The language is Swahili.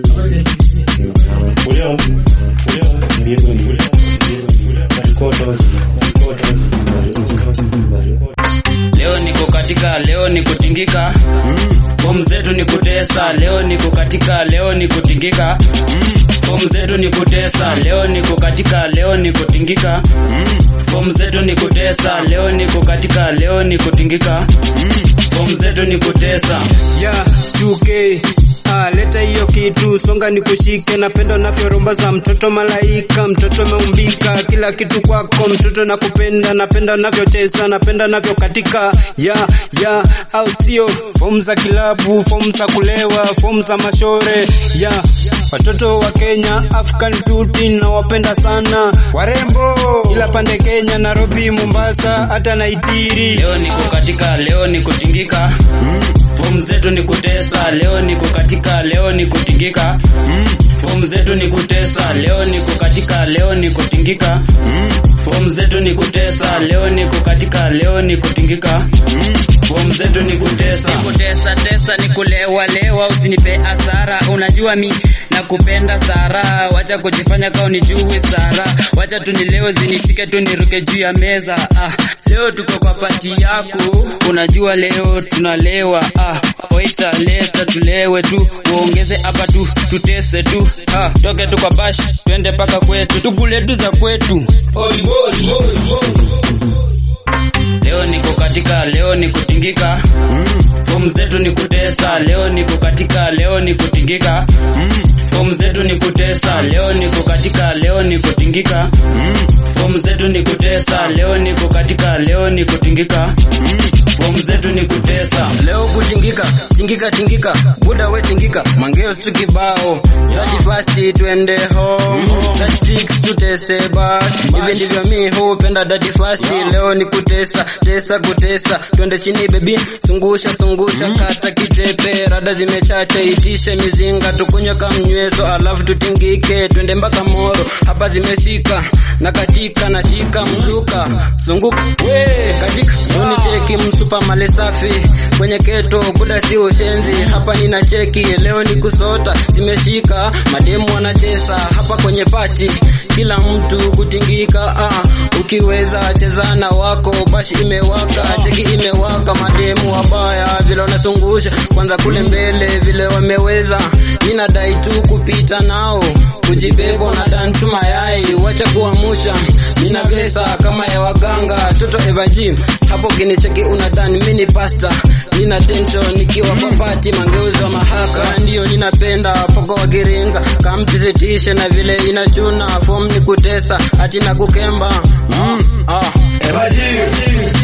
Leo niko katika, leo ni kutingika. Fomu zetu ni kutesa, leo niko katika, leo ni kutingika. Fomu zetu ni kutesa, leo niko katika, leo ni kutingika. Fomu zetu ni kutesa, leo niko katika, leo ni kutingika. Fomu zetu ni kutesa. ya 2K Ah, leta hiyo kitu songa nikushike, napenda unavyoromba za mtoto malaika, mtoto umeumbika, kila kitu kwako mtoto nakupenda, napenda unavyocheza, napenda unavyokatika, ya ya au sio? Fomu za kilabu, fomu za kulewa, fomu za mashore, ya watoto wa Kenya, African beauty nawapenda sana, warembo kila pande Kenya, Nairobi, Mombasa, hata Naitiri. Leo niko katika, leo ni kutingika. Fomu zetu ni kutesa, leo niko katika, leo ni kutingika. Fomu zetu ni kutesa, leo niko katika, leo ni kutingika. Fomu zetu ni kutesa, leo niko katika, leo ni kutingika. Fomu zetu ni kutesa. Kutesa tesa ni kulewa lewa, usinipe hasara. Unajua mi nakupenda Sara, wacha kujifanya kao nijue Sara, wacha tunilewe zinishike tu niruke juu ya meza. Ah, leo tuko kwa pati yako, unajua leo tunalewa. Ah, waita leta tulewe tu, uongeze hapa tu tutese tu. Ah, toke tu kwa bash twende paka kwetu, tukule tu za kwetu. Leo niko katika, leo ni kutingika. Fomu zetu ni kutesa, leo niko katika, leo ni kutingika. Fomu zetu ni kutesa, leo niko katika, leo ni kutingika. Fomu zetu ni kutesa, leo niko katika, leo ni kutingika. Fomu zetu ni kutesa. Leo kutingika, tingika tingika, buda we tingika, mangeo su kibao, daji fasti twende home, daji fix tutese bash, hivi ndivyo mi hupenda daji fasti, leo ni kutesa, tesa kutesa, twende chini baby, zungusha zungusha, kata kitepe, rada zimechacha, itishe mizinga, tukunywe kamnywezo, alafu tutingike, twende mpaka moro, hapa zimeshika, na katika na shika mzuka, zunguka, we, katika, unicheki msupa male safi kwenye keto buda si ushenzi hapa nina cheki leo ni kusota zimeshika mademu wanacheza hapa kwenye pati kila mtu kutingika ah, ukiweza cheza na wako bashi imewaka cheki imewaka mademu wabaya vile wanasungusha kwanza kule mbele vile wameweza mina dai tu kupita nao kujibebo na dantu mayai wacha kuamusha nina pesa kama ya waganga toto evaji hapo kinicheki unadhani mini pasta nina tension nikiwa papati mangeuzo mahaka ndio ninapenda poko wakiringa kamtizitishe na vile inachuna form ni kutesa ati na kukemba mm, ah. Evaji,